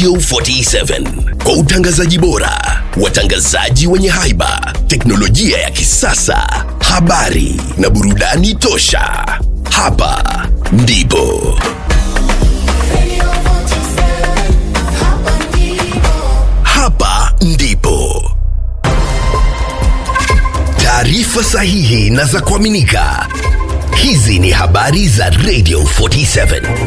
Radio 47 kwa utangazaji bora, watangazaji wenye haiba, teknolojia ya kisasa, habari na burudani tosha. Hapa ndipo hapa ndipo taarifa sahihi na za kuaminika. Hizi ni habari za Radio 47.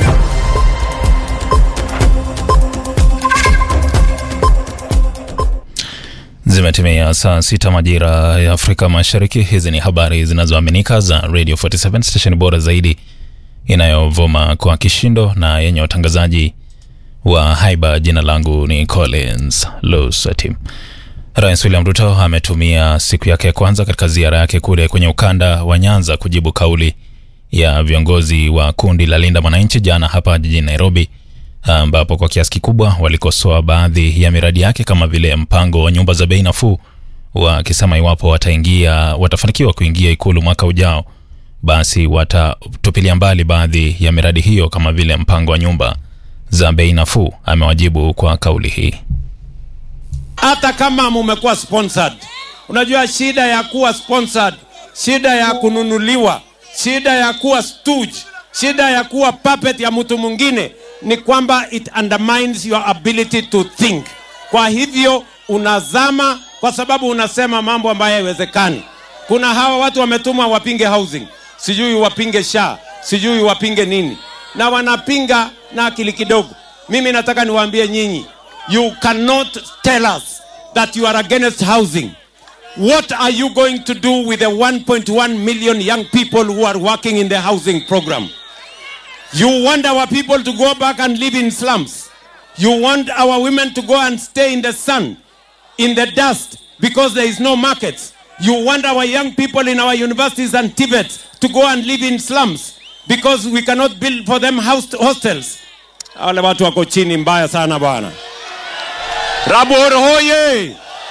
Zimetimia saa sita majira ya Afrika Mashariki. Hizi ni habari zinazoaminika za Radio 47 station bora zaidi inayovuma kwa kishindo na yenye watangazaji wa haiba. Jina langu ni Collins Lusati. Rais William Ruto ametumia siku yake ya kwanza katika ziara yake kule kwenye ukanda wa Nyanza kujibu kauli ya viongozi wa kundi la Linda Mwananchi jana hapa jijini Nairobi, ambapo kwa kiasi kikubwa walikosoa baadhi ya miradi yake kama vile mpango wa nyumba za bei nafuu, wakisema iwapo wataingia watafanikiwa kuingia ikulu mwaka ujao, basi watatupilia mbali baadhi ya miradi hiyo kama vile mpango wa nyumba za bei nafuu. Amewajibu kwa kauli hii. hata kama mumekuwa sponsored. Unajua shida ya kuwa sponsored, shida ya kununuliwa, shida ya kuwa stooge, shida ya kuwa puppet ya mtu mwingine ni kwamba it undermines your ability to think. Kwa hivyo unazama kwa sababu unasema mambo ambayo haiwezekani. Kuna hawa watu wametumwa wapinge housing, sijui wapinge sha, sijui wapinge nini, na wanapinga na akili kidogo. Mimi nataka niwaambie nyinyi, you cannot tell us that you are against housing. What are you going to do with the 1.1 million young people who are working in the housing program? You want our people to go back and live in slums. You want our women to go and stay in the sun, in the dust, because there is no market. You want our young people in our universities and Tibet to go and live in slums because we cannot build for them house hostels. Wale watu wako chini mbaya sana bwana. Rabor hoye!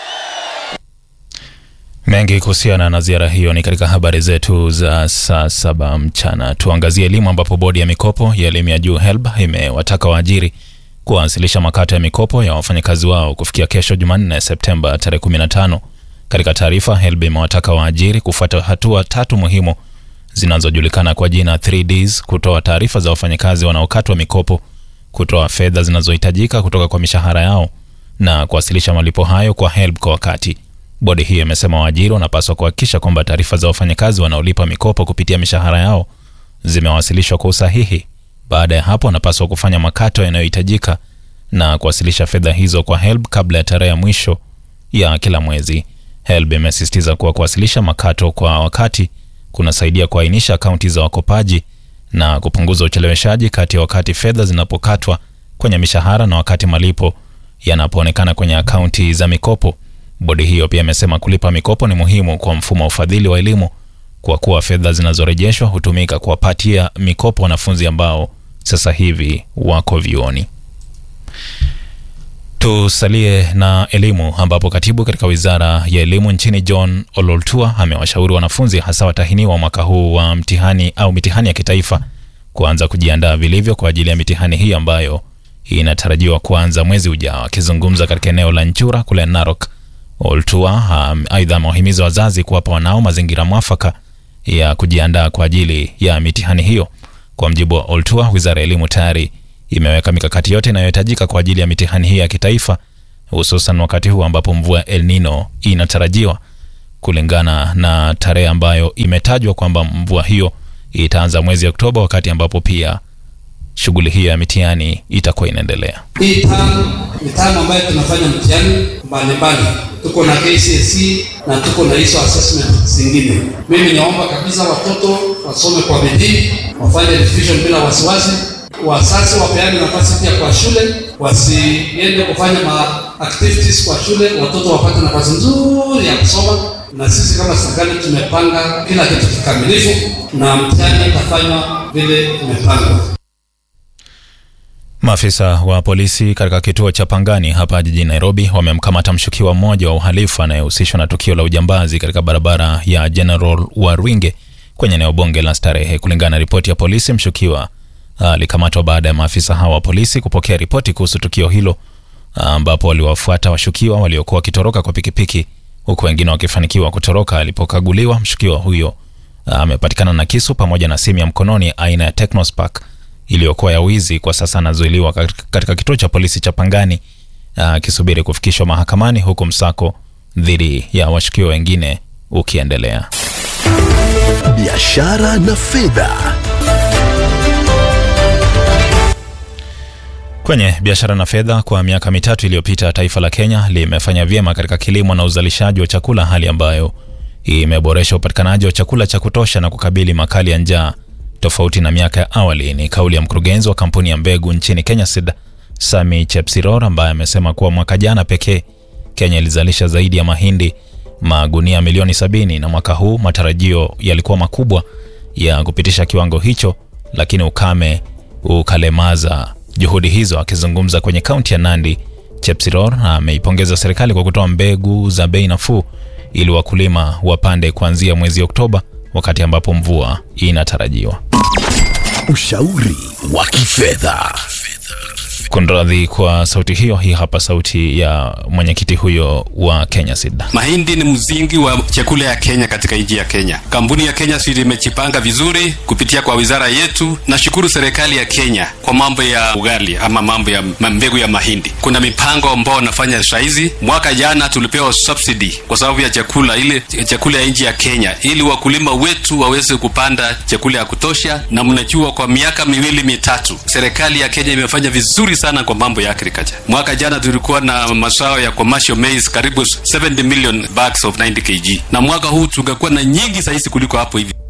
Mengi kuhusiana na ziara hiyo ni katika habari zetu za saa saba mchana. Tuangazie elimu, ambapo bodi ya mikopo ya elimu ya juu HELB imewataka waajiri kuwasilisha makato ya mikopo ya wafanyakazi wao kufikia kesho Jumanne, Septemba tarehe 15. Katika taarifa, HELB imewataka waajiri kufuata hatua tatu muhimu zinazojulikana kwa jina 3Ds: kutoa taarifa za wafanyakazi wanaokatwa mikopo, kutoa fedha zinazohitajika kutoka kwa mishahara yao na kuwasilisha malipo hayo kwa HELB kwa wakati. Bodi hiyo imesema waajiri wanapaswa kuhakikisha kwamba taarifa za wafanyakazi wanaolipa mikopo kupitia mishahara yao zimewasilishwa kwa usahihi. Baada ya hapo, wanapaswa kufanya makato yanayohitajika na kuwasilisha fedha hizo kwa HELB kabla ya tarehe ya mwisho ya kila mwezi. HELB imesisitiza kuwa kuwasilisha makato kwa wakati kunasaidia kuainisha akaunti za wakopaji na kupunguza ucheleweshaji kati ya wakati fedha zinapokatwa kwenye mishahara na wakati malipo yanapoonekana kwenye akaunti za mikopo. Bodi hiyo pia imesema kulipa mikopo ni muhimu kwa mfumo wa ufadhili wa elimu kwa kuwa fedha zinazorejeshwa hutumika kuwapatia mikopo wanafunzi ambao sasa hivi wako vyuoni. Tusalie na elimu ambapo katibu katika wizara ya elimu nchini John Ololtua amewashauri wanafunzi hasa watahiniwa mwaka huu wa mtihani au mitihani ya kitaifa kuanza kujiandaa vilivyo kwa ajili ya mitihani hii ambayo inatarajiwa kuanza mwezi ujao. Akizungumza katika eneo la Nchura kule Narok, Oltua aidha amewahimiza wazazi kuwapa wanao mazingira mwafaka ya kujiandaa kwa ajili ya mitihani hiyo. Kwa mjibu wa Oltua, wizara ya elimu tayari imeweka mikakati yote inayohitajika kwa ajili ya mitihani hii ya kitaifa, hususan wakati huu ambapo mvua El Nino inatarajiwa, kulingana na tarehe ambayo imetajwa kwamba mvua hiyo itaanza mwezi Oktoba, wakati ambapo pia shughuli hiyo ya mitihani itakuwa inaendelea. Hii tano ni tano ambayo tunafanya mtihani mbalimbali, tuko na KCSE na tuko na hizo assessment zingine. Mimi naomba kabisa watoto wasome kwa bidii, wafanye revision bila wasiwasi. Wazazi wapeane nafasi pia kwa shule, wasiende kufanya ma activities kwa shule, watoto wapate nafasi nzuri ya kusoma. Na sisi kama serikali tumepanga kila kitu kikamilifu, na mtihani utafanywa vile imepangwa. Maafisa wa polisi katika kituo cha Pangani hapa jijini Nairobi wamemkamata mshukiwa mmoja wa uhalifu anayehusishwa na tukio la ujambazi katika barabara ya General Warwinge kwenye eneo bunge la Starehe. Kulingana na ripoti ya polisi, mshukiwa alikamatwa baada ya maafisa hawa wa polisi kupokea ripoti kuhusu tukio hilo ambapo waliwafuata washukiwa waliokuwa wakitoroka kwa pikipiki huku wengine wakifanikiwa kutoroka. Alipokaguliwa, mshukiwa huyo amepatikana na kisu pamoja na simu ya mkononi aina ya Technospark iliyokuwa ya wizi. Kwa sasa anazuiliwa katika kituo cha polisi cha Pangani akisubiri kufikishwa mahakamani huku msako dhidi ya washukiwa wengine ukiendelea. biashara na fedha. Kwenye biashara na fedha, kwa miaka mitatu iliyopita, taifa la Kenya limefanya vyema katika kilimo na uzalishaji wa chakula, hali ambayo imeboresha upatikanaji wa chakula cha kutosha na kukabili makali ya njaa tofauti na miaka ya awali. Ni kauli ya mkurugenzi wa kampuni ya mbegu nchini Kenya Seed, Sami Chepsiror, ambaye amesema kuwa mwaka jana pekee Kenya ilizalisha zaidi ya mahindi magunia milioni sabini na mwaka huu matarajio yalikuwa makubwa ya kupitisha kiwango hicho, lakini ukame ukalemaza juhudi hizo. Akizungumza kwenye kaunti ya Nandi, Chepsiror ameipongeza serikali kwa kutoa mbegu za bei nafuu ili wakulima wapande kuanzia mwezi Oktoba, wakati ambapo mvua inatarajiwa. Ushauri wa kifedha. Kunradhi kwa sauti hiyo. Hii hapa sauti ya mwenyekiti huyo wa Kenya Seed. Mahindi ni msingi wa chakula ya Kenya katika nchi ya Kenya. Kampuni ya Kenya Seed imejipanga vizuri kupitia kwa wizara yetu. Nashukuru serikali ya Kenya kwa mambo ya ugali ama mambo ya mbegu ya mahindi. Kuna mipango ambao wanafanya saizi. Mwaka jana tulipewa subsidy kwa sababu ya chakula ile chakula ya nchi ya Kenya, ili wakulima wetu waweze kupanda chakula ya kutosha, na mnajua kwa miaka miwili mitatu serikali ya Kenya imefanya vizuri sana kwa mambo ya agriculture. Mwaka jana tulikuwa na mazao ya commercial maize karibu 70 million bags of 90 kg, na mwaka huu tungekuwa na nyingi zaidi kuliko hapo hivi.